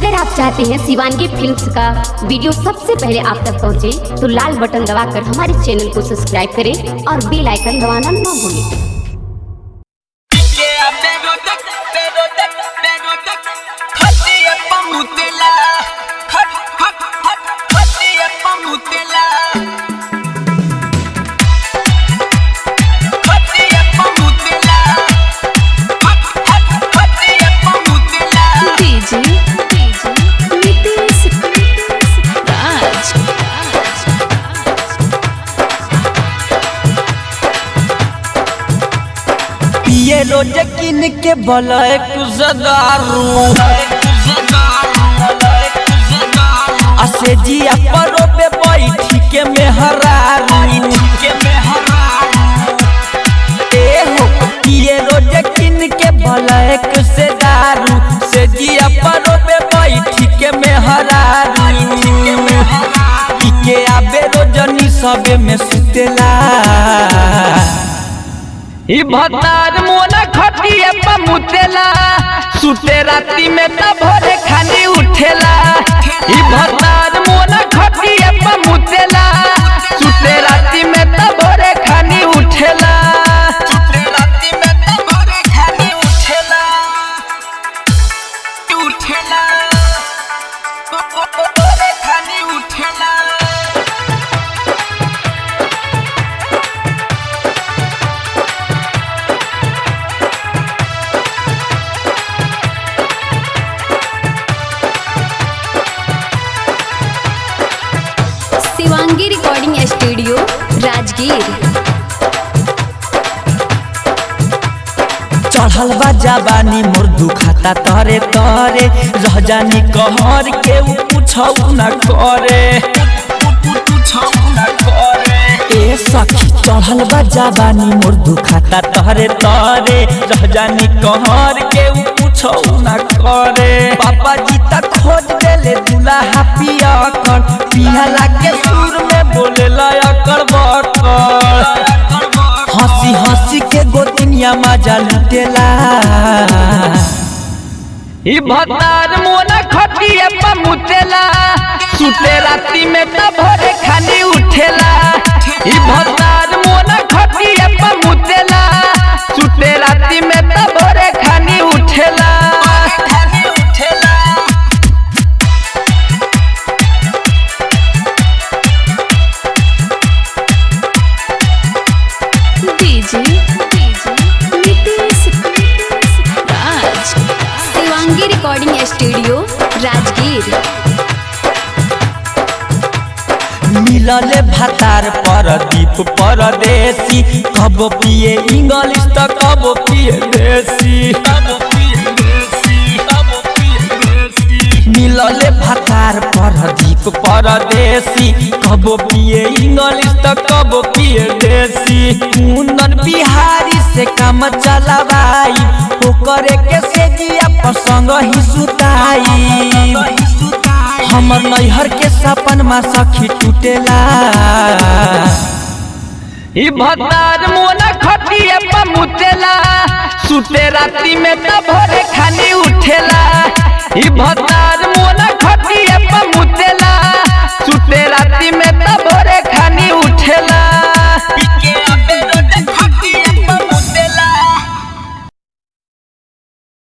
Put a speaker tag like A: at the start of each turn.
A: अगर आप चाहते हैं शिवानगी फिल्म्स का वीडियो सबसे पहले आप तक पहुंचे, तो लाल बटन दबाकर हमारे चैनल को सब्सक्राइब करें और बेल आइकन दबाना ना भूलें
B: Yeah, pego tek, pego tek, pego tek. Hati ya pamutela. Hat, hat, hat. Hati ya pamutela. Hati ya pamutela. Hat, hat, hati ya pamutela.
C: DJ DJ Nitesh Raj
D: पिए रोज किन के बलैक जदारू असे जिया परो पे बैठी के मेहरारू ए हो पिए रोज किन के बलैक से दारू से जिया परो पे बैठी के मेहरारू के आबे रोजनी सबे में सुतेला ई भतार मोना खटिए पमुतेला सुते राती में त भोरे खाली उठेला ई भतार मोना खटिए पमुतेला सुते राती में त भोरे खाली उठेला
B: चुपरे राती में तो भोरे खाली उठेला उठेला भोरे खाली उठेला
A: शिवांगी रिकॉर्डिंग स्टूडियो राजगीर
D: चढ़ल बा जवानी मोर दुखाता तरे तरे रह जानी कहर के उ पूछौ न करे ए सखी चढ़ल बा जवानी मोर दुखाता तरे तरे रह जानी कहर के उ पूछौ न करे पापा जी त खोज देले दुल्हा पिया कर पिहला के सुर में बोले लयकर बकर हंसी हंसी के गोतिनिया मजा लुटेला ई भतार मोना खटिए पमुतेला सुते राती में त भोरे खाली उठेला ई भतार मोना खटिए पमुतेला सुते राती में त भोरे खाली उठेला
B: खाली उठेला
C: DJ DJ Nitesh Raj
A: Shivangi recording studio Rajgir
D: मिलले भातार परदीप परदेसी कब पिए इंग्लिश त कब पिए देसी मिलले भातार परदीप परदेसी कब पिए इंग्लिश त कब पिए देसी कुंदन बिहारी से काम चलावाई ओकरे के से जिया पसंग ही सुताई हमर नैहर के सपन में सखी टूटेला ई भतार मोना खटिए पमुतेला सुते राती में त भोरे खाली उठेला ई भतार